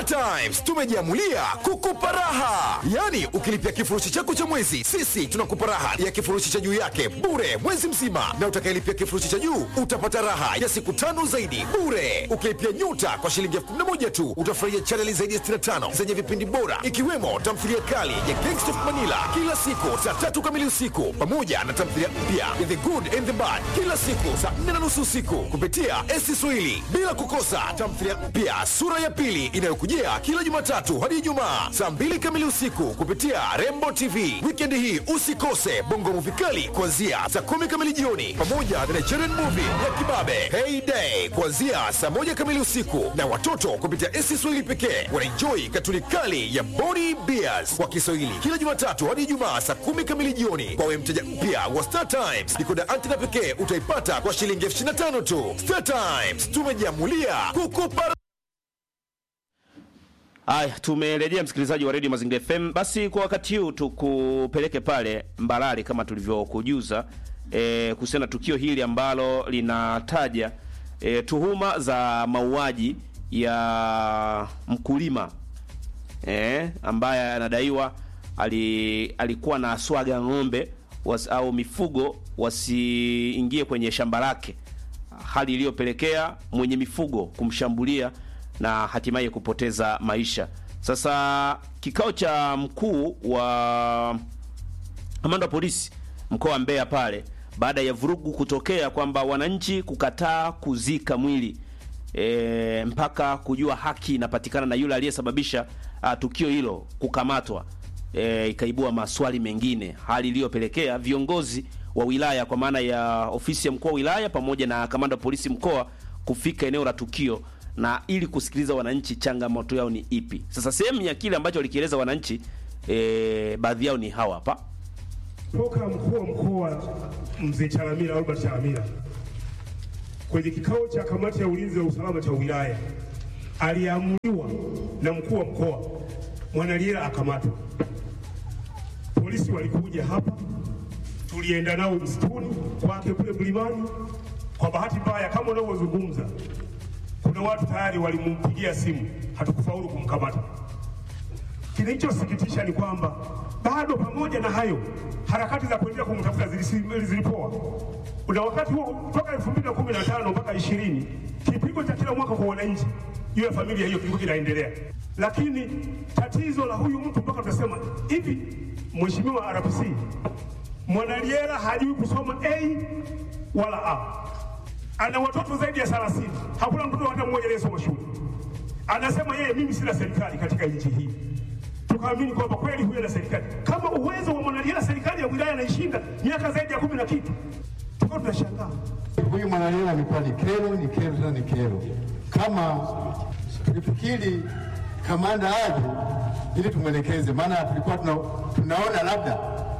Times tumejiamulia kukupa raha, yaani ukilipia kifurushi chako cha mwezi, sisi tunakupa raha ya kifurushi cha juu yake bure mwezi mzima, na utakayelipia kifurushi cha juu utapata raha ya siku tano zaidi bure. Ukilipia nyuta kwa shilingi elfu kumi na moja tu utafurahia chaneli zaidi ya 65 zenye vipindi bora ikiwemo tamthilia kali ya Gangsta of Manila kila siku saa tatu kamili usiku pamoja na tamthilia mpya ya The Good and the Bad kila siku saa nne na nusu usiku kupitia SC Swahili, bila kukosa tamthilia mpya sura ya pili inayokujia kila Jumatatu hadi Ijumaa saa mbili kamili usiku kupitia Rembo TV. Wikendi hii usikose bongo movie kali kuanzia saa kumi kamili jioni pamoja na Nigerian movie ya kibabe Heyday kuanzia saa moja kamili usiku, na watoto kupitia SC Swahili pekee wanaenjoi katuni kali ya Body Bears kwa Kiswahili kila Jumatatu hadi Ijumaa saa kumi kamili jioni. Kwa we mteja mpya wa Star Times, dikoda antena pekee utaipata kwa shilingi elfu ishirini na tano tu. Star Times tumejiamulia kukupa Haya, tumerejea msikilizaji wa redio Mazingira FM. Basi kwa wakati huu tukupeleke pale Mbarali kama tulivyokujuza e, kuhusiana na tukio hili ambalo linataja e, tuhuma za mauaji ya mkulima e, ambaye anadaiwa ali, alikuwa na swaga ng'ombe was, au mifugo wasiingie kwenye shamba lake, hali iliyopelekea mwenye mifugo kumshambulia na hatimaye kupoteza maisha. Sasa kikao cha mkuu wa kamanda wa polisi mkoa wa Mbeya pale, baada ya vurugu kutokea kwamba wananchi kukataa kuzika mwili e, mpaka kujua haki inapatikana na yule aliyesababisha a, tukio hilo kukamatwa, e, ikaibua maswali mengine, hali iliyopelekea viongozi wa wilaya kwa maana ya ofisi ya mkuu wa wilaya pamoja na kamanda wa polisi mkoa kufika eneo la tukio na ili kusikiliza wananchi changamoto yao ni ipi. Sasa sehemu ya kile ambacho walikieleza wananchi e, baadhi yao ni hawa hapa. Toka mkuu wa mkoa mzee Chalamila Albert Chalamila kwenye kikao cha kamati ya ulinzi na usalama cha wilaya aliamuliwa na mkuu wa mkoa Mwanaliela akamatwa. Polisi walikuja hapa, tulienda nao msituni kwake kule mlimani. Kwa bahati mbaya, kama unavyozungumza, kuna watu tayari walimpigia simu, hatukufaulu kumkamata. Kilichosikitisha ni kwamba bado pamoja na hayo harakati za kuendelea kumtafuta zilisi- zilipoa. Na wakati huo toka 2015 mpaka 20 kipigo cha kila mwaka kwa wananchi juu ya familia hiyo kilikuwa kinaendelea, lakini tatizo la huyu mtu mpaka tunasema hivi, Mheshimiwa RPC Mwanaliela hajui kusoma A wala A, ana watoto zaidi ya 30, hakuna mtoto hata mmoja aliyesoma shule. Anasema yeye, mimi sina serikali katika nchi hii tukaamini kwamba kweli huyo na serikali kama uwezo wa Mwanaliela serikali ya wilaya anaishinda miaka zaidi ya kumi na kitu, tukawa tunashangaa. Huyu Mwanaliela amekuwa ni kero, ni kero tena ni kero. Kama tulifikiri kamanda aje ili tumwelekeze, maana tulikuwa tuna, tunaona labda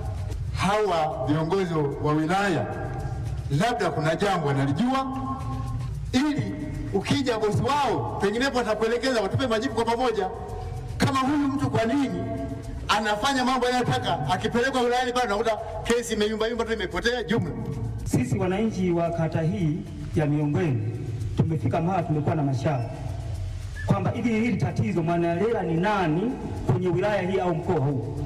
hawa viongozi wa wilaya labda kuna jambo analijua, ili ukija bosi wao penginepo atakuelekeza, watupe majibu kwa pamoja. Kama huyu mtu kwa nini anafanya mambo yanayotaka, akipelekwa wilayani pale unakuta kesi imeyumbayumba tu, imepotea jumla. Sisi wananchi wa kata hii ya Miongweni tumefika mahali tumekuwa na mashaka kwamba hivi hili tatizo Mwanaliela ni nani kwenye wilaya hii au mkoa huu.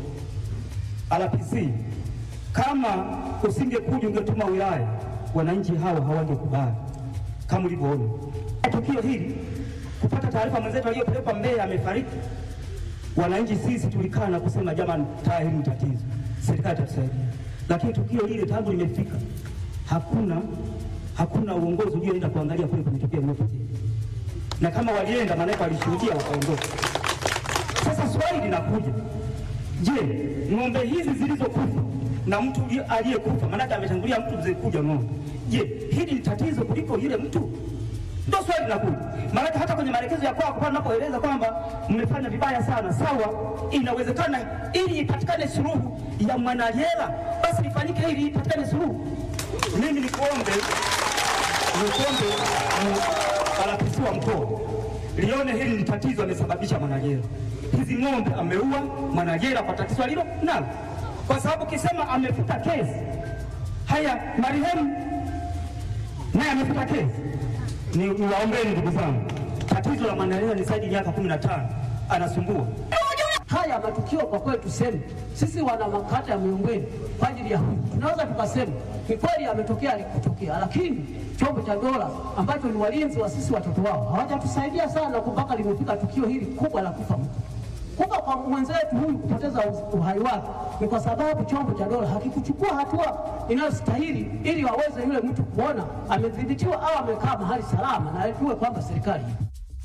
RPC, kama usingekuja ungetuma wilaya, wananchi hawa hawangekubali kama ulivyoona tukio hili. Kupata taarifa mwenzetu aliyopelekwa Mbeya amefariki, wananchi sisi tulikaa na kusema jamani, taa hili ni tatizo, serikali itatusaidia. Lakini tukio lile tangu limefika, hakuna hakuna uongozi ulioenda kuangalia kule kwenye tukio lililotokea, na kama walienda, maanake walishuhudia wakaondoka. Sasa swali linakuja, je, ng'ombe hizi zilizokufa na mtu uliye- aliyekufa, maanake ametangulia mtu mzee kuja ng'ombe, je, hili ni tatizo kuliko yule mtu? Ndio swali linakuja. Maanake hata kwenye maelekezo ya kwako pale unapoeleza kwamba mmefanya vibaya sana, sawa, inawezekana ili ipatikane suluhu ya Mwanaliela, basi lifanyike ili ipatikane suluhu. Mimi nikuombe nikuombe RPC wa mkoa lione hili ni tatizo amesababisha Mwanaliela. Hizi ng'ombe ameua Mwanaliela kwa tatizo alilo nalo, kwa sababu kisema amefuta kesi. Haya, marehemu naye amefuta kesi. Ni niwaombeni ndugu zangu, tatizo la Mwanaliela ni zaidi ya miaka kumi na tano anasumbua. Haya matukio kwa kweli, tuseme sisi wana makata ya Miombweni kwa ajili ya huyu, tunaweza tukasema ni kweli yametokea alikutokea, lakini chombo cha dola ambacho ni walinzi wa sisi watoto wao hawajatusaidia sana mpaka limefika tukio hili kubwa la kufa mtu. Kufa kwa mwenzetu huyu kupoteza uz- uhai wake ni kwa sababu chombo cha dola hakikuchukua hatua inayostahili ili waweze yule mtu kuona amedhibitiwa au amekaa mahali salama, na ajue kwamba serikali ipo.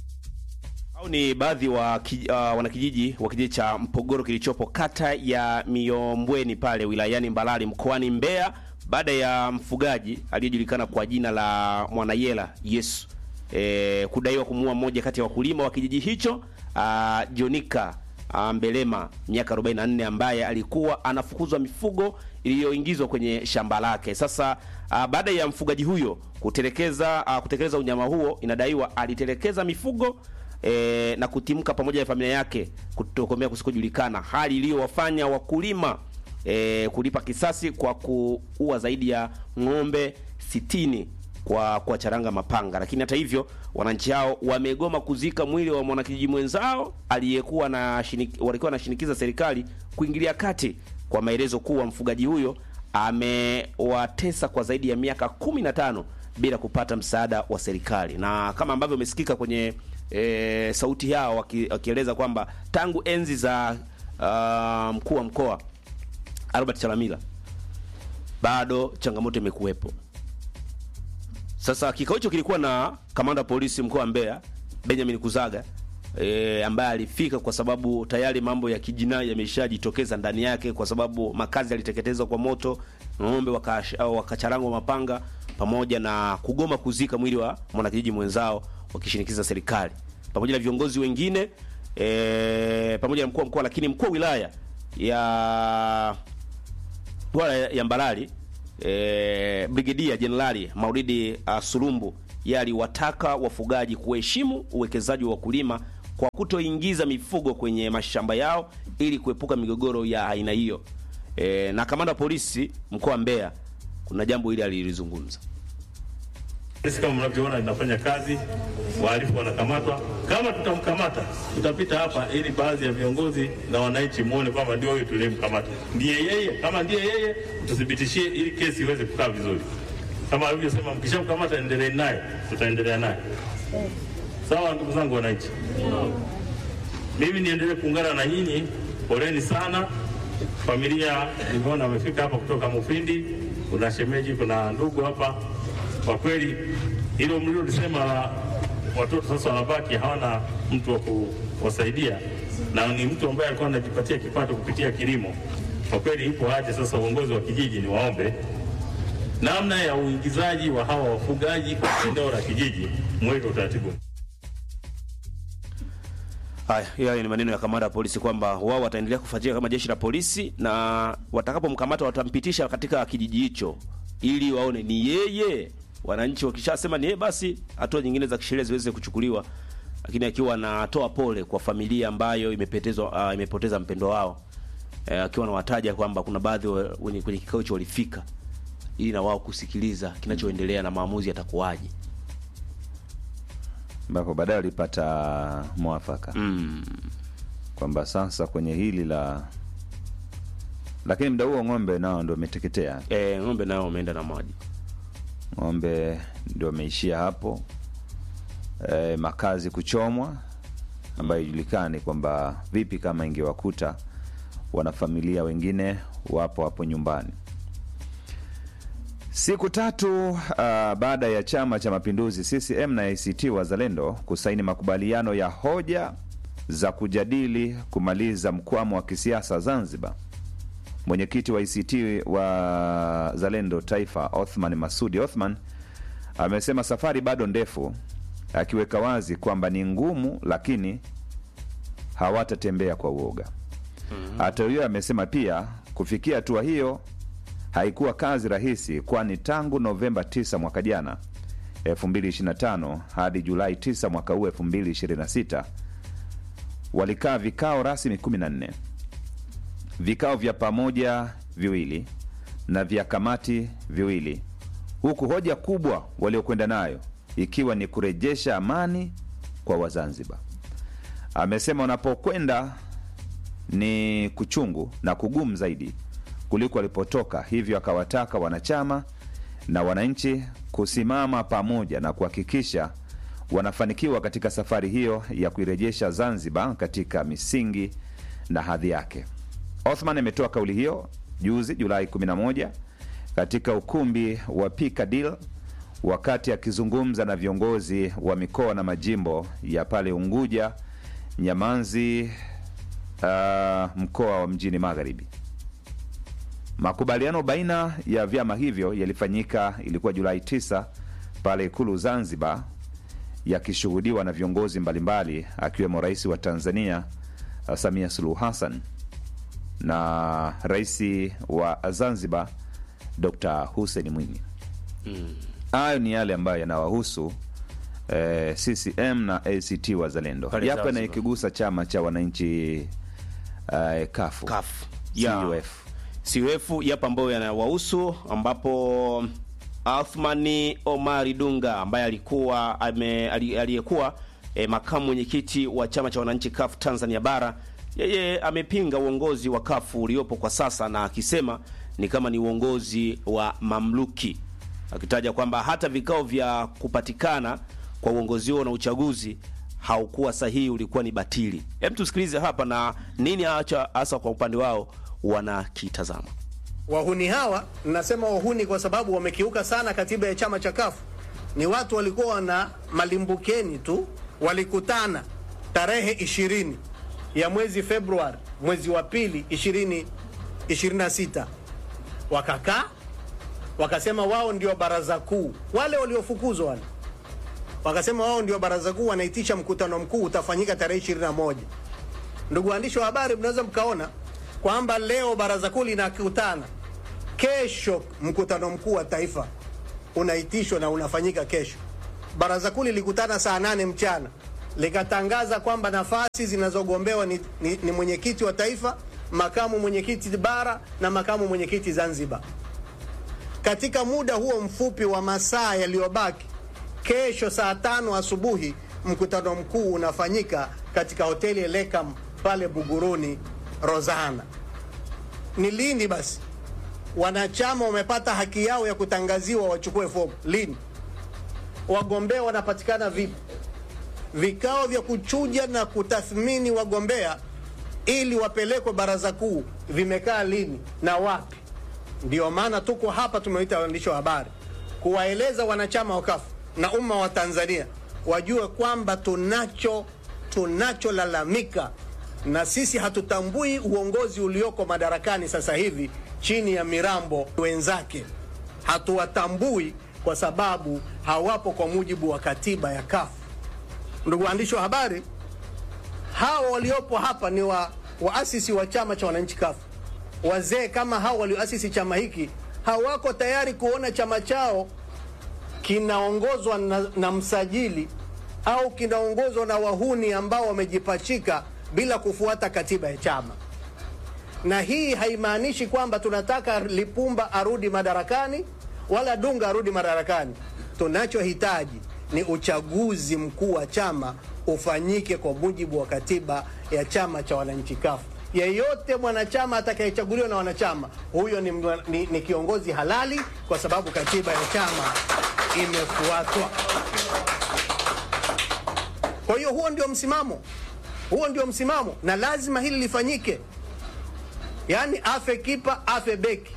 Au ni baadhi wa ki, uh, wanakijiji wa kijiji cha Mpogoro kilichopo kata ya Miombweni pale wilayani Mbalali mkoani Mbeya baada ya mfugaji aliyejulikana kwa jina la Mwanayela Yesu e, kudaiwa kumuua mmoja kati ya wakulima wa kijiji hicho uh, Jonika uh, Mbelema miaka 44 ambaye alikuwa anafukuzwa mifugo iliyoingizwa kwenye shamba lake. Sasa uh, baada ya mfugaji huyo kutelekeza uh, kutekeleza unyama huo, inadaiwa alitelekeza mifugo e, na kutimka pamoja na familia yake kutokomea kusikojulikana, hali iliyowafanya wakulima e, kulipa kisasi kwa kuua zaidi ya ng'ombe sitini kwa kwa charanga mapanga. Lakini hata hivyo, wananchi hao wamegoma kuzika mwili wa mwanakijiji mwenzao aliyekuwa na shinik, walikuwa wanashinikiza serikali kuingilia kati kwa maelezo kuwa mfugaji huyo amewatesa kwa zaidi ya miaka 15 bila kupata msaada wa serikali, na kama ambavyo umesikika kwenye e, sauti yao waki- wakieleza kwamba tangu enzi za uh, mkuu wa mkoa Albert Chalamila bado changamoto imekuwepo. Sasa kikao hicho kilikuwa na kamanda wa polisi mkoa wa Mbeya Benjamin Kuzaga e, ambaye alifika kwa sababu tayari mambo ya kijinai yameshajitokeza ndani yake, kwa sababu makazi yaliteketezwa kwa moto, ng'ombe wakash- au wakacharangwa mapanga, pamoja na kugoma kuzika mwili wa mwanakijiji mwenzao wakishinikiza serikali pamoja na viongozi wengine e, pamoja na mkuu wa mkoa, lakini mkuu wa wilaya ya bwana ya Mbalali e, Brigedia Jenerali Maulidi uh, Sulumbu yeye aliwataka wafugaji kuheshimu uwekezaji wa wakulima kwa kutoingiza mifugo kwenye mashamba yao ili kuepuka migogoro ya aina hiyo. E, na kamanda wa polisi mkoa wa Mbeya kuna jambo hili alilizungumza. Sisi kama mnavyoona linafanya kazi, wahalifu wanakamatwa. Kama tutamkamata, tutapita hapa ili baadhi ya viongozi na wananchi muone kwamba ndio huyu tuliyemkamata, ndiye yeye. Kama ndiye yeye, tuthibitishie ili kesi iweze kukaa vizuri. Kama alivyosema, mkishamkamata endelee naye, tutaendelea naye. Sawa, ndugu zangu wananchi, mimi niendelee kuungana na nyinyi. Poleni sana familia, nimeona wamefika hapa kutoka Mufindi, kuna shemeji, kuna ndugu hapa. Kwa kweli hilo mlilolisema la watoto sasa wanabaki hawana mtu wa kuwasaidia, na ni mtu ambaye alikuwa anajipatia kipato kupitia kilimo. Kwa kweli ipo haja sasa, uongozi wa kijiji ni waombe namna ya uingizaji wa hawa wafugaji kwa eneo la kijiji, mweke utaratibu. Haya, hiyo ni maneno ya kamanda wa polisi kwamba wao wataendelea kufuatilia kama jeshi la polisi, na watakapomkamata watampitisha katika kijiji hicho ili waone ni yeye. Wananchi wakishasema ni yeye, basi hatua nyingine za kisheria ziweze kuchukuliwa, lakini akiwa anatoa pole kwa familia ambayo imepotezwa uh, imepoteza mpendo wao eh, akiwa anawataja kwamba kuna baadhi wa- wenye kwenye kikao hicho walifika ili na wao kusikiliza kinachoendelea na maamuzi yatakuwaje. ambapo baadaye walipata mwafaka Mm. kwamba sasa kwenye hili la lakini mda huo ng'ombe nao ndo umeteketea Eh, ng'ombe nao wameenda na maji. ng'ombe ndio wameishia hapo e, makazi kuchomwa ambayo ijulikani kwamba vipi kama ingewakuta wanafamilia wengine wapo hapo nyumbani siku tatu uh, baada ya chama cha mapinduzi ccm na act wazalendo kusaini makubaliano ya hoja za kujadili kumaliza mkwamo wa kisiasa zanzibar mwenyekiti wa ICT wa Zalendo Taifa Othman Masudi Othman amesema safari bado ndefu, akiweka wazi kwamba ni ngumu, lakini hawatatembea kwa uoga. Hata hiyo amesema pia kufikia hatua hiyo haikuwa kazi rahisi, kwani tangu Novemba 9 mwaka jana 2025 hadi Julai 9 mwaka huu 2026 walikaa vikao rasmi 14 vikao vya pamoja viwili na vya kamati viwili, huku hoja kubwa waliokwenda nayo ikiwa ni kurejesha amani kwa Wazanzibar. amesema unapokwenda ni kuchungu na kugumu zaidi kuliko alipotoka, hivyo akawataka wanachama na wananchi kusimama pamoja na kuhakikisha wanafanikiwa katika safari hiyo ya kuirejesha Zanzibar katika misingi na hadhi yake. Othman ametoa kauli hiyo juzi Julai 11 katika ukumbi wa Piccadilly wakati akizungumza na viongozi wa mikoa na majimbo ya pale Unguja, Nyamanzi, uh, mkoa wa mjini Magharibi. Makubaliano baina ya vyama hivyo yalifanyika, ilikuwa Julai 9 pale Ikulu Zanzibar, yakishuhudiwa na viongozi mbalimbali akiwemo Rais wa Tanzania uh, Samia Suluhu Hassan na Rais wa Zanzibar Dr. Hussein Mwinyi. Hayo ni yale ambayo yanawahusu eh, CCM na ACT Wazalendo, Pale yapo Zanzibar. yanayokigusa chama cha wananchi eh, kafu CUF. Ya. CUF. CUF yapo ambayo yanawahusu ambapo Athmani Omari Dunga ambaye alikuwa ame- ali- aliyekuwa e, makamu mwenyekiti wa chama cha wananchi CUF Tanzania bara, yeye amepinga uongozi wa CUF uliopo kwa sasa na akisema ni kama ni uongozi wa mamluki, akitaja kwamba hata vikao vya kupatikana kwa uongozi huo na uchaguzi haukuwa sahihi, ulikuwa ni batili. Hem, tusikilize hapa na nini hacha hasa kwa upande wao wanakitazama. Wahuni hawa, nasema wahuni kwa sababu wamekiuka sana katiba ya chama cha kafu. Ni watu walikuwa wana malimbukeni tu, walikutana tarehe ishirini ya mwezi Februari, mwezi wa pili 2026 wakakaa wakasema wao ndio baraza kuu. Wale waliofukuzwa wale wakasema wao ndio baraza kuu, wanaitisha mkutano mkuu utafanyika tarehe 21. Ndugu waandishi wa habari, mnaweza mkaona kwamba leo baraza kuu linakutana, kesho mkutano mkuu wa taifa unaitishwa na unafanyika kesho. Baraza kuu lilikutana saa nane mchana likatangaza kwamba nafasi zinazogombewa ni, ni, ni mwenyekiti wa taifa, makamu mwenyekiti bara na makamu mwenyekiti Zanzibar. Katika muda huo mfupi wa masaa yaliyobaki, kesho saa tano asubuhi mkutano mkuu unafanyika katika hoteli Elekam pale Buguruni Rozana. Ni lini basi wanachama wamepata haki yao ya kutangaziwa wachukue fomu? Lini? Wagombea wanapatikana vipi? Vikao vya kuchuja na kutathmini wagombea ili wapelekwe baraza kuu vimekaa lini na wapi? Ndio maana tuko hapa, tumeita waandishi wa habari kuwaeleza wanachama wa kafu na umma wa Tanzania wajue kwamba tunacho tunacholalamika, na sisi hatutambui uongozi ulioko madarakani sasa hivi chini ya Mirambo wenzake, hatuwatambui kwa sababu hawapo kwa mujibu wa katiba ya kafu. Ndugu waandishi wa habari, hawa waliopo hapa ni wa waasisi wa chama cha wananchi kafu. Wazee kama hao walioasisi chama hiki hawako tayari kuona chama chao kinaongozwa na, na msajili au kinaongozwa na wahuni ambao wamejipachika bila kufuata katiba ya chama. Na hii haimaanishi kwamba tunataka Lipumba arudi madarakani wala Dunga arudi madarakani. Tunachohitaji ni uchaguzi mkuu wa chama ufanyike kwa mujibu wa katiba ya chama cha wananchi kafu. Yeyote mwanachama atakayechaguliwa na wanachama huyo ni, mwa- ni, ni kiongozi halali kwa sababu katiba ya chama imefuatwa. Kwa hiyo huo ndio msimamo, huo ndio msimamo, na lazima hili lifanyike, yaani afe kipa afe beki.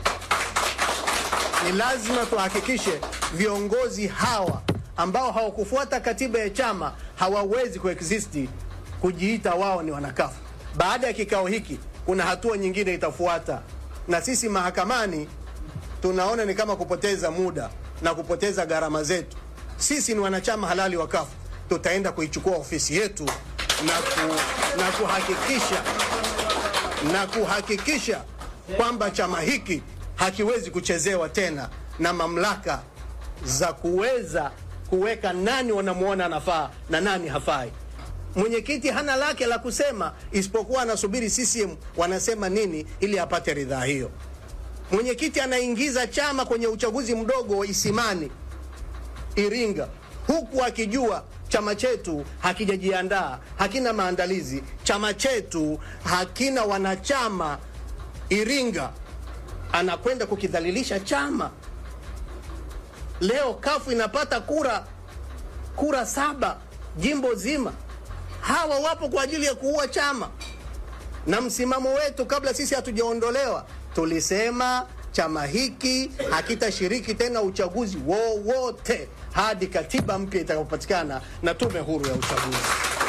Ni lazima tuhakikishe viongozi hawa ambao hawakufuata katiba ya chama hawawezi kuexisti kujiita wao ni wanakafu. Baada ya kikao hiki, kuna hatua nyingine itafuata, na sisi mahakamani tunaona ni kama kupoteza muda na kupoteza gharama zetu. Sisi ni wanachama halali wa kafu, tutaenda kuichukua ofisi yetu na, ku, na kuhakikisha na kuhakikisha kwamba chama hiki hakiwezi kuchezewa tena na mamlaka za kuweza kuweka nani wanamwona anafaa na nani hafai. Mwenyekiti hana lake la kusema isipokuwa anasubiri CCM wanasema nini ili apate ridhaa hiyo. Mwenyekiti anaingiza chama kwenye uchaguzi mdogo wa Isimani Iringa, huku akijua chama chetu hakijajiandaa, hakina maandalizi, chama chetu hakina wanachama. Iringa anakwenda kukidhalilisha chama. Leo kafu inapata kura kura saba jimbo zima. Hawa wapo kwa ajili ya kuua chama, na msimamo wetu kabla sisi hatujaondolewa tulisema chama hiki hakitashiriki tena uchaguzi wowote hadi katiba mpya itakapopatikana na tume huru ya uchaguzi.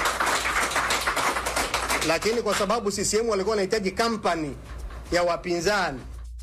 Lakini kwa sababu CCM walikuwa wanahitaji kampani ya wapinzani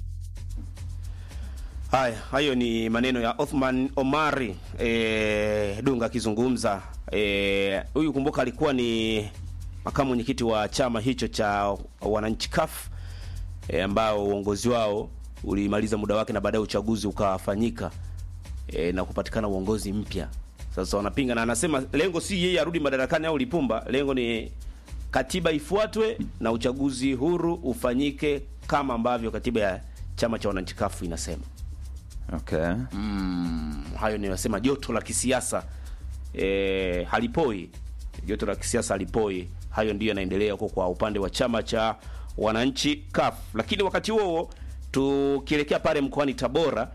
Haya, hayo ni maneno ya Othman Omari e, Dunga akizungumza e, huyu kumbuka alikuwa ni makamu mwenyekiti wa chama hicho cha wananchi CUF e, ambao uongozi wao ulimaliza muda wake na baadaye uchaguzi ukafanyika e, na kupatikana uongozi mpya. Sasa wanapinga na anasema lengo si yeye arudi madarakani au Lipumba, lengo ni katiba ifuatwe na uchaguzi huru ufanyike kama ambavyo katiba ya chama cha wananchi CUF inasema. Okay. Mm, hayo ninasema joto la kisiasa e, halipoi. Joto la kisiasa halipoi. Hayo ndiyo yanaendelea huko kwa upande wa chama cha wananchi CUF. Lakini wakati huo huo tukielekea pale mkoani Tabora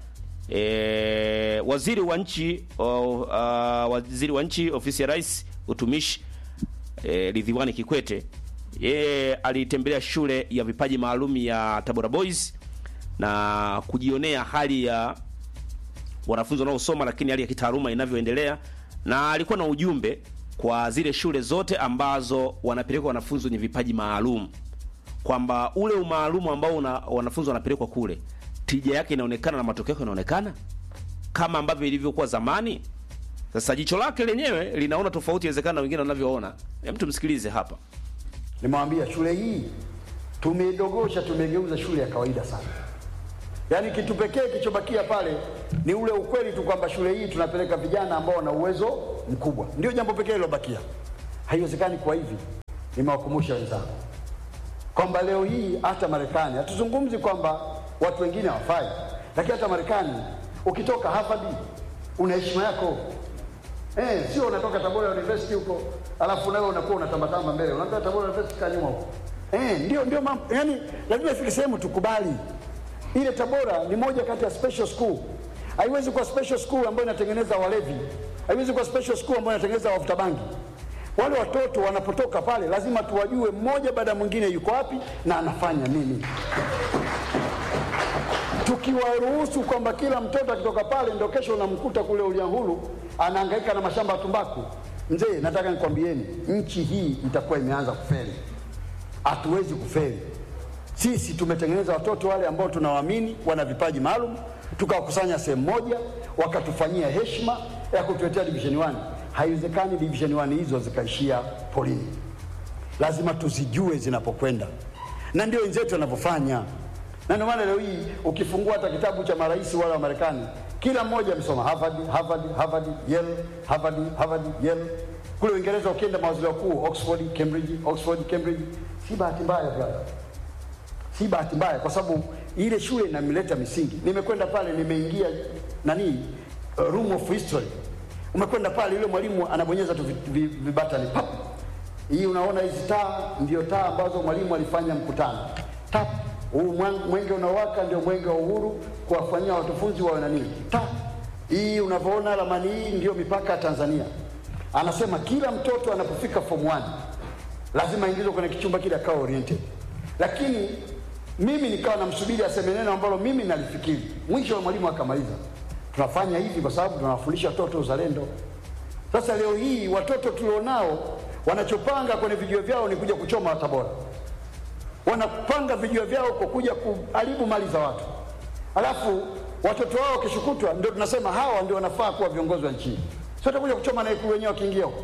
e, waziri wa nchi o, uh, waziri wa nchi ofisi ya rais utumishi e, Ridhiwani Kikwete yeye alitembelea shule ya vipaji maalum ya Tabora Boys na kujionea hali ya wanafunzi wanaosoma, lakini hali ya kitaaluma inavyoendelea, na alikuwa na ujumbe kwa zile shule zote ambazo wanapelekwa wanafunzi wenye vipaji maalum kwamba ule umaalumu ambao una, wanafunzi wanapelekwa kule, tija yake inaonekana na matokeo yake yanaonekana kama ambavyo ilivyokuwa zamani. Sasa jicho lake lenyewe linaona tofauti, inawezekana na wengine wanavyoona. Hem, tumsikilize hapa. Nimewambia shule hii tumeidogosha, tumegeuza shule ya kawaida sana. Yaani kitu pekee kilichobakia pale ni ule ukweli tu kwamba shule hii tunapeleka vijana ambao wana uwezo mkubwa, ndio jambo pekee lilobakia. Haiwezekani kwa hivi. Nimewakumbusha wenzangu kwamba leo hii hata Marekani, hatuzungumzi kwamba watu wengine hawafai, lakini hata Marekani ukitoka Harvard una heshima yako. Eh, sio unatoka Tabora University huko alafu nawe unakuwa unatambatamba mbele, unaambia Tabora University kaa nyuma huko. Eh, ndio ndio mambo. Yaani lazima ifike sehemu tukubali. Ile Tabora ni moja kati ya special school. Haiwezi kuwa special school ambayo inatengeneza walevi. Haiwezi kuwa special school ambayo inatengeneza wavuta bangi. Wale watoto wanapotoka pale lazima tuwajue mmoja baada ya mwingine yuko wapi na anafanya nini. Tukiwaruhusu kwamba kila mtoto akitoka pale ndio kesho unamkuta kule Uliangulu anahangaika na mashamba ya tumbaku, mzee, nataka nikwambieni, nchi hii itakuwa imeanza kufeli. Hatuwezi kufeli. Sisi tumetengeneza watoto wale ambao tunawaamini wana vipaji maalum, tukawakusanya sehemu moja, wakatufanyia heshima ya kutuletea division 1. Haiwezekani division 1 hizo zikaishia polini, lazima tuzijue zinapokwenda, na ndio wenzetu wanavyofanya. Na ndio maana leo hii ukifungua hata kitabu cha marais wale wa Marekani, kila mmoja amesoma Harvard, Harvard, Harvard, Yale, Harvard, Harvard, Yale. Kule Uingereza ukienda mawaziri wakuu Oxford, Cambridge, Oxford, Cambridge. Si bahati mbaya brother, si bahati mbaya, kwa sababu ile shule inamleta misingi. Nimekwenda pale, nimeingia nani, uh, room of history. Umekwenda pale, yule mwalimu anabonyeza tu vi- vi- vibatani pap. Hii unaona hizi taa ndio taa ambazo mwalimu alifanya mkutano tap. Huu mwan- mwenge unaowaka ndio mwenge wa uhuru, kuwafanyia wanafunzi wawe na nini tap. Hii unavyoona ramani hii ndio mipaka ya Tanzania. Anasema kila mtoto anapofika form 1 lazima aingizwe kwenye kichumba kile akawa oriented, lakini mimi nikawa namsubiri aseme neno ambalo mimi nalifikiri. Mwisho wa mwalimu akamaliza. Tunafanya hivi kwa sababu tunawafundisha watoto uzalendo. Sasa leo hii watoto tulionao wanachopanga kwenye vijio vyao ni kuja kuchoma Tabora, wanapanga vijio vyao kwa kuja kuharibu mali za watu, alafu watoto wao wakishukutwa, ndio tunasema hawa ndio wanafaa kuwa viongozi wa nchi. Sio takuja kuchoma na ikulu wenyewe wakiingia huko.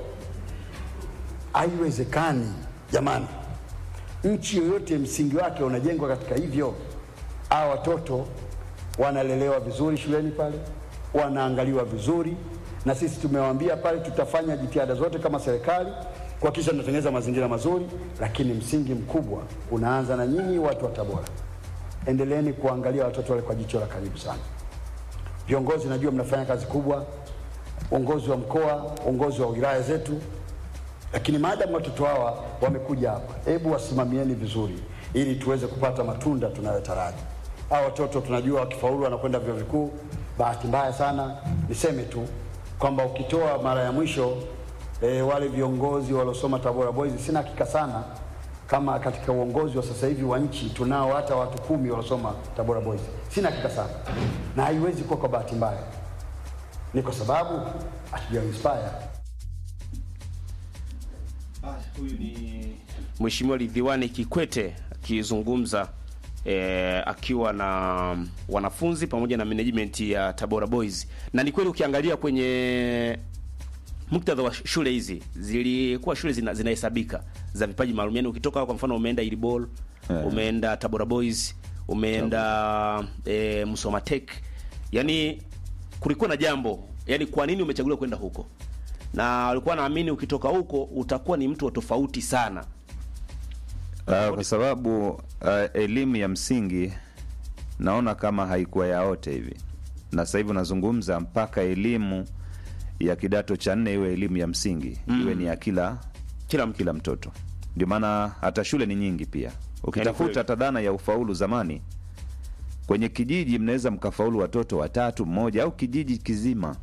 Haiwezekani jamani. Nchi yoyote msingi wake unajengwa katika hivyo. Hawa watoto wanalelewa vizuri shuleni pale, wanaangaliwa vizuri, na sisi tumewaambia pale tutafanya jitihada zote kama serikali kuhakikisha tunatengeneza mazingira mazuri, lakini msingi mkubwa unaanza na nyinyi watu wa Tabora. Endeleeni kuangalia watoto wale kwa jicho la karibu sana. Viongozi, najua mnafanya kazi kubwa, uongozi wa mkoa, uongozi wa wilaya zetu, lakini maadamu watoto hawa wamekuja hapa, hebu wasimamieni vizuri ili tuweze kupata matunda tunayotaraji. Hawa watoto tunajua wakifaulu wanakwenda vyuo vikuu. Bahati mbaya sana, niseme tu kwamba ukitoa mara ya mwisho e, wale viongozi waliosoma Tabora Boys, sina hakika sana kama katika uongozi wa sasa hivi wa nchi tunao hata watu kumi waliosoma Tabora Boys, sina hakika sana, na haiwezi kuwa kwa bahati mbaya, ni kwa sababu hatuja inspire Mheshimiwa Ridhiwani Kikwete akizungumza eh, akiwa na wanafunzi pamoja na management ya Tabora Boys. Na ni kweli ukiangalia kwenye muktadha wa shule hizi zilikuwa shule zina, zinahesabika za vipaji maalum. Yaani ukitoka kwa mfano umeenda Ilibol, Eh. umeenda Tabora Boys, umeenda eh, Musoma Tech. Yaani kulikuwa na jambo. Yaani kwa nini umechaguliwa kwenda huko? Na walikuwa naamini ukitoka huko utakuwa ni mtu wa tofauti sana. Uh, kwa sababu uh, elimu ya msingi naona kama haikuwa yaote hivi, na sasa hivi unazungumza mpaka elimu ya kidato cha nne iwe elimu ya msingi Mm. iwe ni ya kila kila, kila mtoto. Ndio maana hata shule ni nyingi pia. Ukitafuta kweli. hata dhana ya ufaulu zamani, kwenye kijiji mnaweza mkafaulu watoto watatu mmoja, au kijiji kizima,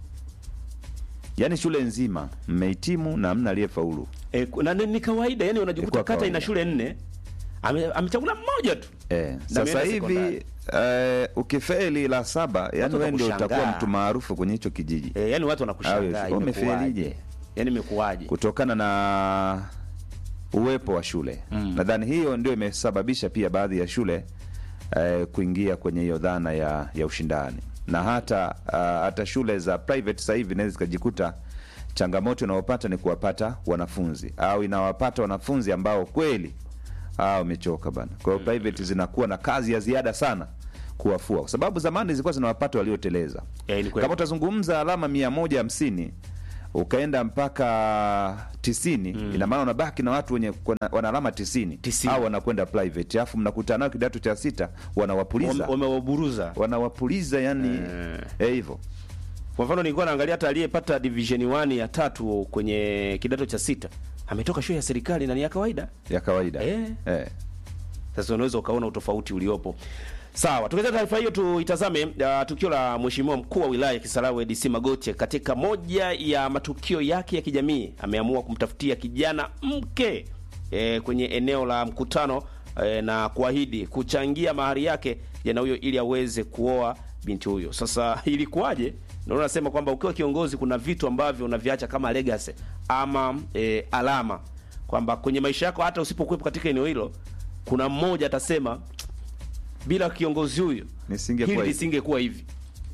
yaani shule nzima mmehitimu na hamna aliyefaulu. E, na ni ni kawaida yani unajikuta Ilikuwa kata ina kawaida. shule nne ame- amechagula mmoja tu Eh, Na sasa ameenda hivi sekondari. eh, ukifeli la saba, yani Watu wewe ndio watakushangaa. utakuwa mtu maarufu kwenye hicho kijiji. e, yani watu wanakushangaa Awe, umefelije? yani imekuwaje Kutokana na uwepo wa shule Mm. nadhani hiyo ndio imesababisha pia baadhi ya shule eh, kuingia kwenye hiyo dhana ya, ya ushindani na hata uh, hata shule za private sasa hivi inaweza zikajikuta changamoto inayopata ni kuwapata wanafunzi au inawapata wanafunzi ambao kweli ah, wamechoka bana. Kwa hiyo private zinakuwa na kazi ya ziada sana kuwafua, kwa sababu zamani zilikuwa zinawapata walioteleza. Eh, ni kweli. Kama utazungumza alama mia moja hamsini ukaenda mpaka tisini ina maana unabaki na watu wenye kuna- wana alama tisini au wanakwenda private, alafu mnakutana nao kidato cha sita wanawapuliza Wame- wamewaburuza wanawapuliza yani eh, hivyo kwa mfano nilikuwa naangalia hata aliyepata division 1 ya tatu kwenye kidato cha sita ametoka shule ya serikali na ni ya kawaida ya kawaida eh. Eh. Sasa unaweza ukaona utofauti uliopo. Sawa, tukiacha taarifa hiyo tuitazame uh, tukio la mheshimiwa mkuu wa wilaya ya Kisarawe DC Magoche katika moja ya matukio yake ya kijamii ameamua kumtafutia kijana mke e, kwenye eneo la mkutano e, na kuahidi kuchangia mahari yake jana huyo ili aweze kuoa binti huyo. Sasa ilikuwaje? Ndio nasema kwamba ukiwa kiongozi kuna vitu ambavyo unaviacha kama legacy ama e, alama kwamba kwenye maisha yako hata usipokuwepo katika eneo hilo kuna mmoja atasema bila kiongozi huyu Nisingekuwa hili hivi." lisingekuwa hivi.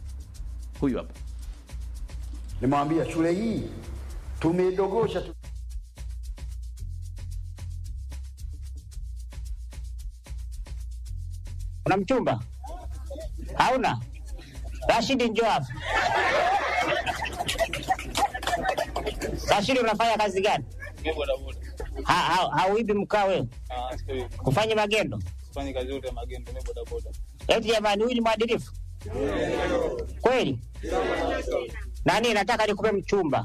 Huyu hapa Nimewambia shule hii tumeidogosha tu. Una mchumba? Hauna? Rashidi, njoo hapa. Rashidi, unafanya kazi gani? Ha- ha- Hauibi mkaa wewe? Kufanya magendo? Fanya kazi yote ya magendo, mimi bodaboda. Eti jamani, huyu ni mwadilifu kweli? Nani, nataka nikupe mchumba.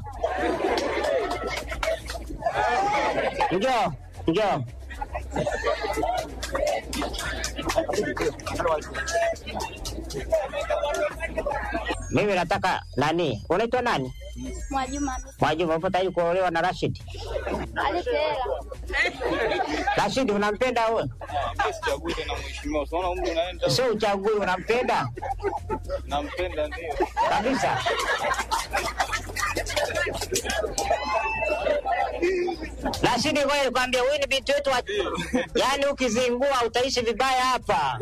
Njoo, njoo. Mimi nataka nani? Unaitwa nani? Mwajuma Mwajuma, upo tayari kuolewa na Rashid? alete hela. Rashid, unampenda wewe? Mimi sichagui tena mheshimiwa. Unaona umri unaenda. Sio uchagui, unampenda Nampenda ndio. kabisa. Rashidi, ngoja nikwambie, huyu ni binti wetu wa... yaani ukizingua utaishi vibaya hapa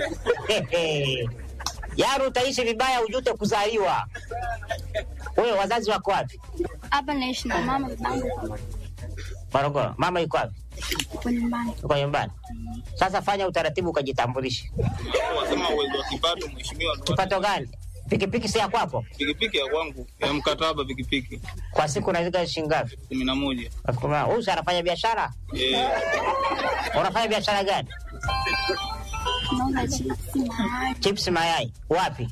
yaani utaishi vibaya, ujute kuzaliwa. Wewe wazazi wako wapi? Hapa naishi na mama babangu Morogoro. Mama yuko wapi? kwa nyumbani. Uko nyumbani. Sasa fanya utaratibu ukajitambulishe. Wasema uwezo wa kipato mheshimiwa. Kipato gani? Pikipiki si ya kwako? Pikipiki ya kwangu, ya mkataba pikipiki. Kwa siku unaweka shilingi ngapi? kumi na moja. Elfu kumi na- Huyu si anafanya biashara? Eh, Unafanya biashara gani? tunauza chipsi mayai. Chips mayai wapi?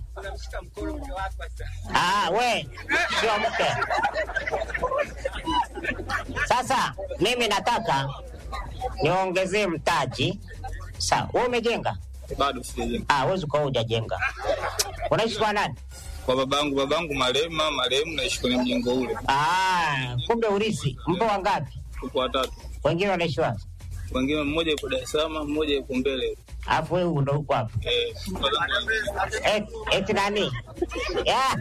Ah, we sio mke. Sasa mimi nataka niongezee mtaji. Sawa, wewe umejenga? Bado sijajenga. Ah, wewe uko hujajenga. Unaishi kwa nani? Kwa babangu, babangu marehemu, marehemu naishi kwenye mjengo ule. Ah, kumbe urithi. Mpo wangapi? Tuko watatu. Wengine wanaishi wapi? Wengine mmoja yuko Dar es Salaam, mmoja yuko mbele. Alafu wewe ndo uko hapa. Eh, Et, eti nani? Yeah.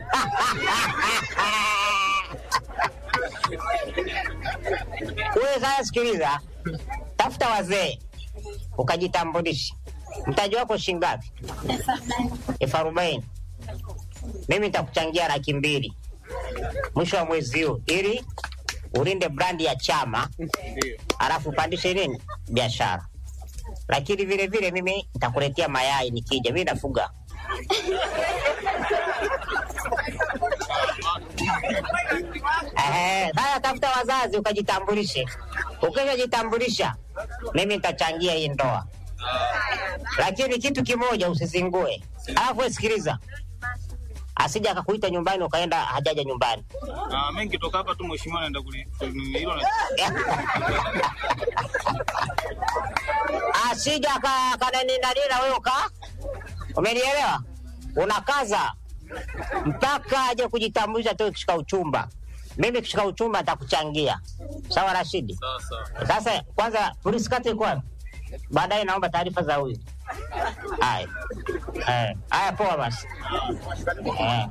Wewe sasa sikiliza, tafuta wazee ukajitambulisha. Mtaji wako shilingi ngapi? elfu arobaini. Mimi nitakuchangia laki mbili mwisho wa mwezi huu, ili ulinde brandi ya chama, alafu upandishe nini biashara. Lakini vile vile mimi nitakuletea mayai nikija, mimi nafuga Eh, Sasa tafuta wazazi ukajitambulishe. Ukishajitambulisha, mimi nitachangia hii ndoa, lakini kitu kimoja usizingue. Alafu wewe sikiliza, asija akakuita nyumbani ukaenda hajaja nyumbani. Ah, mimi nikitoka hapa tu mheshimiwa naenda kuli hilo na asija ka- kananinanina wewe uka, umenielewa? Unakaza mpaka aje kujitambulisha tu kishika uchumba. Mimi kishika uchumba nitakuchangia, sawa Rashidi? sasa. Sasa kwanza polisi kata iko wapi? Baadaye naomba taarifa za huyu. Haya, Eh, haya, poa basi. Eh.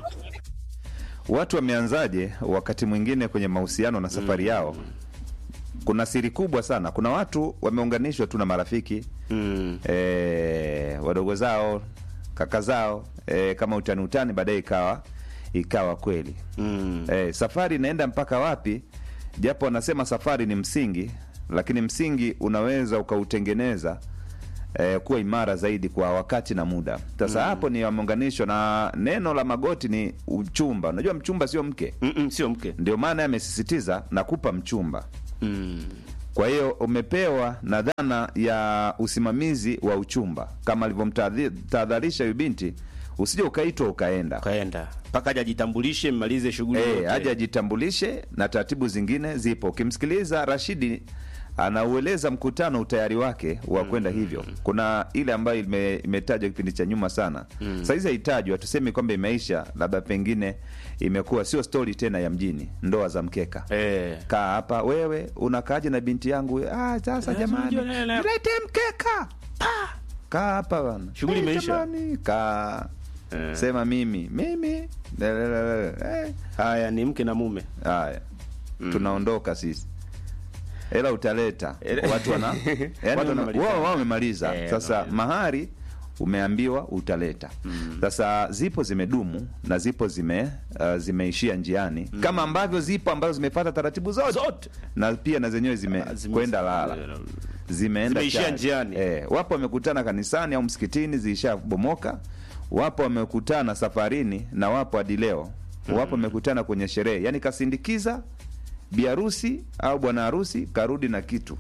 watu wameanzaje wakati mwingine kwenye mahusiano na safari yao kuna siri kubwa sana kuna watu wameunganishwa tu na marafiki mm. e, wadogo zao kaka zao e, kama utani utani baadaye ikawa ikawa kweli mm. e, safari inaenda mpaka wapi japo wanasema safari ni msingi lakini msingi unaweza ukautengeneza eh, kuwa imara zaidi kwa wakati na muda sasa Mm. hapo ni wameunganishwa na neno la magoti ni uchumba unajua mchumba sio mke Mm-mm, sio mke ndio maana amesisitiza nakupa mchumba mm. kwa hiyo umepewa na dhana ya usimamizi wa uchumba kama alivyomtahadharisha huyu binti usije ukaitwa ukaenda ukaenda mpaka aje ajitambulishe mmalize shughuli e, yote. aje ajitambulishe na taratibu zingine zipo ukimsikiliza rashidi anaueleza mkutano utayari wake wa kwenda hivyo kuna ile ambayo ime- imetajwa kipindi cha nyuma sana Mm. sahizi haitajwa tusemi kwamba imeisha labda pengine imekuwa sio stori tena ya mjini ndoa za mkeka e. kaa hapa wewe unakaaje na binti yangu ah, sasa jamani lete mkeka Pa! kaa hapa bana Shughuli Eh, imeisha. jamani, kaa sema mimi mimi Lelelele. Eh, haya ni mke na mume haya tunaondoka sisi hela utaleta watu wana yani Watu wana- wanamaliza. wao wao wamemaliza Eh, sasa wanamaliza. mahari umeambiwa utaleta sasa zipo zimedumu na zipo zime uh, zimeishia njiani kama ambavyo zipo ambazo zimefata taratibu zote, Zote. na pia na zenyewe zimekwenda lala zimeenda Zimeishia chali. njiani. eh, wapo wamekutana kanisani au msikitini zilishabomoka wapo wamekutana safarini na wapo hadi leo wapo wamekutana kwenye sherehe yani kasindikiza biharusi au bwana harusi karudi na kitu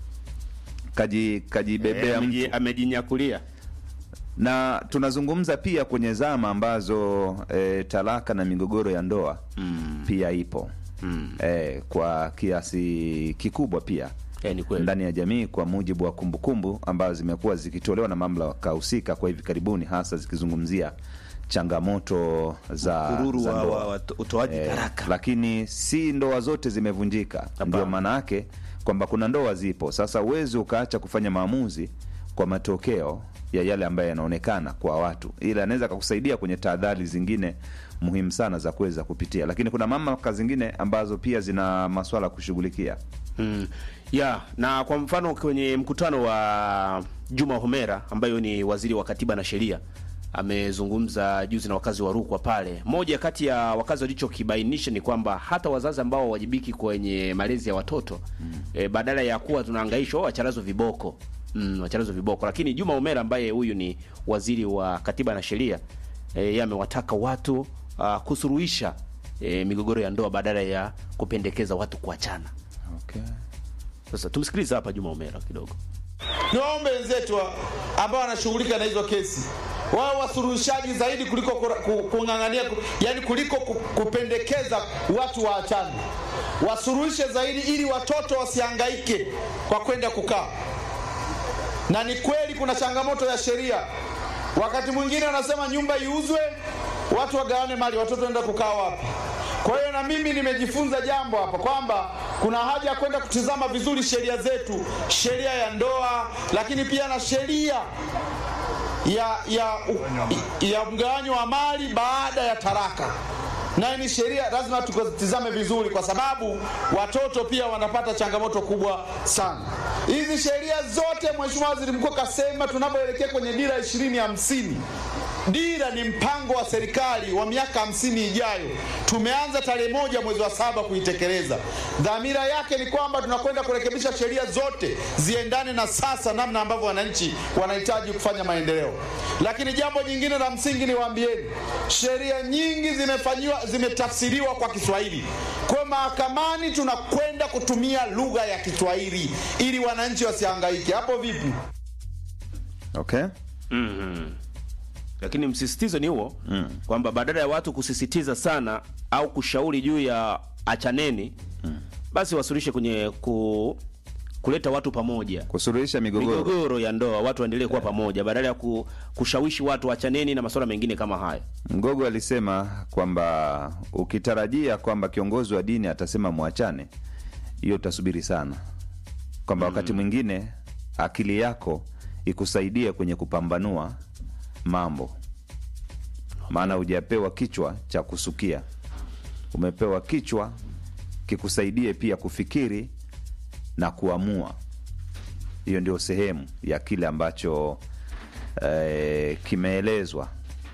kaji kajibebea Eh, mtu ameji- amejinyakulia na tunazungumza pia kwenye zama ambazo e, talaka na migogoro ya ndoa mm. pia ipo Mm. e, kwa kiasi kikubwa pia Eh, ni kweli. ndani ya jamii kwa mujibu wa kumbukumbu ambazo zimekuwa zikitolewa na mamlaka husika kwa hivi karibuni hasa zikizungumzia changamoto za, Mkururu za wa- ndoa. wa- wa- utoaji talaka. lakini si ndoa zote zimevunjika ndio maana yake kwamba kuna ndoa zipo sasa uwezi ukaacha kufanya maamuzi kwa matokeo ya yale ambayo yanaonekana kwa watu ila anaweza akakusaidia kwenye tahadhari zingine muhimu sana za kuweza kupitia lakini kuna mamlaka zingine ambazo pia zina maswala ya kushughulikia mm. ya na kwa mfano kwenye mkutano wa Juma Homera ambayo ni waziri wa katiba na sheria amezungumza juzi na wakazi wa Rukwa pale. Moja kati ya wakazi walichokibainisha ni kwamba hata wazazi ambao hawajibiki kwenye malezi ya watoto mm. e, badala ya kuwa tunahangaishwa "Oh, wacharazo viboko mm, wacharazo viboko, lakini Juma Homera ambaye huyu ni waziri wa katiba na sheria e, yeye amewataka watu uh, kusuruhisha e, migogoro ya ndoa badala ya kupendekeza watu kuachana. okay. Sasa tumsikilize hapa Juma Omera kidogo. niwaombe wenzetu wa- ambao wanashughulika na hizo kesi wao wasuluhishaji zaidi kuliko kura- ku- kung'ang'ania ku- yani kuliko ku- kupendekeza watu waachane wasuluhishe zaidi ili watoto wasihangaike kwa kwenda kukaa na ni kweli kuna changamoto ya sheria wakati mwingine wanasema nyumba iuzwe watu wagawane mali watoto waenda kukaa wapi kwa hiyo na mimi nimejifunza jambo hapa kwamba kuna haja ya kwenda kutizama vizuri sheria zetu sheria ya ndoa lakini pia na sheria ya ya ya mgawanyo wa mali baada ya taraka nayo ni sheria lazima tukazitizame vizuri kwa sababu watoto pia wanapata changamoto kubwa sana hizi sheria zote mheshimiwa waziri mkuu kasema tunapoelekea kwenye dira ishirini hamsini dira ni mpango wa serikali wa miaka hamsini ijayo tumeanza tarehe moja mwezi wa saba kuitekeleza dhamira yake ni kwamba tunakwenda kurekebisha sheria zote ziendane na sasa namna ambavyo wananchi wanahitaji kufanya maendeleo lakini jambo jingine la msingi niwaambieni sheria nyingi zimefanyiwa zimetafsiriwa kwa kiswahili kwa mahakamani tunakwenda kutumia lugha ya kiswahili ili wananchi wasihangaike hapo vipi okay mm lakini msisitizo ni huo mm. kwamba badala ya watu kusisitiza sana au kushauri juu ya achaneni mm. basi wasuluhishe kwenye ku, kuleta watu pamoja kusuluhisha migogoro migogoro ya ndoa watu waendelee kuwa pamoja badala ya ku, kushawishi watu achaneni na masuala mengine kama haya mgogo alisema kwamba ukitarajia kwamba kiongozi wa dini atasema mwachane hiyo utasubiri sana kwamba wakati mwingine akili yako ikusaidie kwenye kupambanua mambo maana hujapewa kichwa cha kusukia umepewa kichwa kikusaidie pia kufikiri na kuamua hiyo ndio sehemu ya kile ambacho eh, kimeelezwa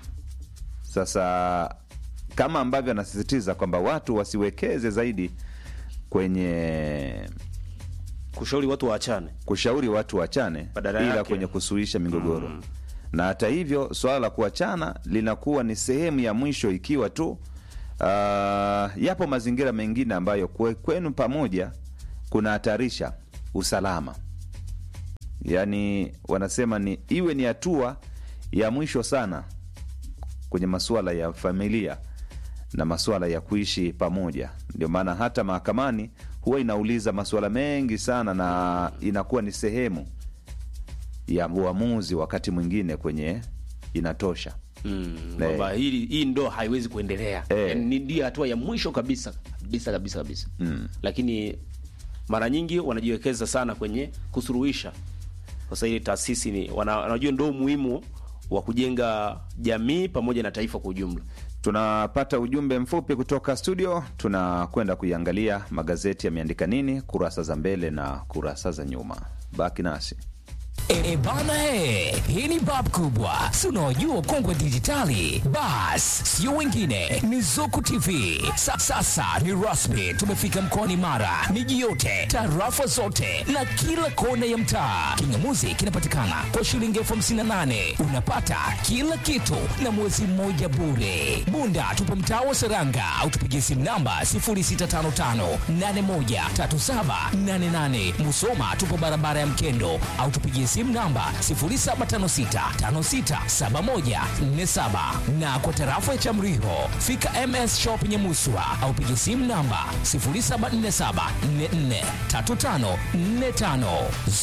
sasa kama ambavyo anasisitiza kwamba watu wasiwekeze zaidi kwenye kushauri watu waachane kushauri watu waachane Badala ila yake. kwenye kusuluhisha migogoro mm. na hata hivyo swala la kuachana linakuwa ni sehemu ya mwisho ikiwa tu uh, yapo mazingira mengine ambayo kwe, kwenu pamoja kunahatarisha usalama yaani wanasema ni iwe ni hatua ya mwisho sana kwenye masuala ya familia na masuala ya kuishi pamoja ndio maana hata mahakamani huwa inauliza masuala mengi sana na inakuwa ni sehemu ya uamuzi wakati mwingine kwenye inatosha mm, Eh. kwamba hili hii ndoa haiwezi kuendelea Eh. yani, ni ndio hatua ya mwisho kabisa kabisa kabisa kabisa mm. lakini mara nyingi wanajiwekeza sana kwenye kusuluhisha sasa ile taasisi ni wana- wanajua ndo umuhimu wa kujenga jamii pamoja na taifa kwa ujumla tunapata ujumbe mfupi kutoka studio tunakwenda kuiangalia magazeti yameandika nini kurasa za mbele na kurasa za nyuma baki nasi E bana he, hii ni bab kubwa, si unaojua kongwe dijitali. Bas, sio wengine, ni Zuku TV. Sa, sasa ni rasmi, tumefika mkoani Mara, miji yote, tarafa zote na kila kona ya mtaa. Kingamuzi kinapatikana kwa shilingi elfu hamsini na nane unapata kila kitu na mwezi mmoja bure. Bunda tupo mtaa wa Seranga au tupigie simu namba 0655813788. Musoma tupo barabara ya Mkendo au tupigie simu namba 0756567147 na kwa tarafa ya Chamriho fika MS Shop Nyamuswa au pigie simu namba 0747443545.